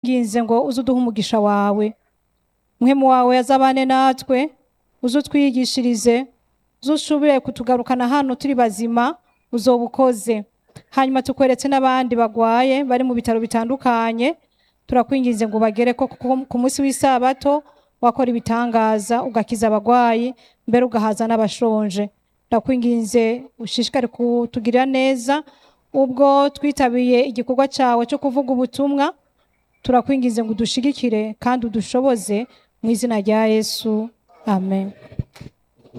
nginze ngo uze uduhe umugisha wawe muhemu wawe azabane natwe uze utwiyigishirize uze ushobore kutugarukana hano turi bazima uzobukoze hanyuma tukweretse n'abandi bagwaye bari mu bitaro bitandukanye turakwinginze ngo bagere ko ku- ku munsi w'isabato wakora ibitangaza ugakiza abagwayi mbere ugahaza n'abashonje ndakwinginze ushishikare kutugirira neza ubwo twitabiriye igikorwa cyawe cyo kuvuga ubutumwa turakwinginze ngo udushigikire kandi udushoboze mu izina rya yesu amen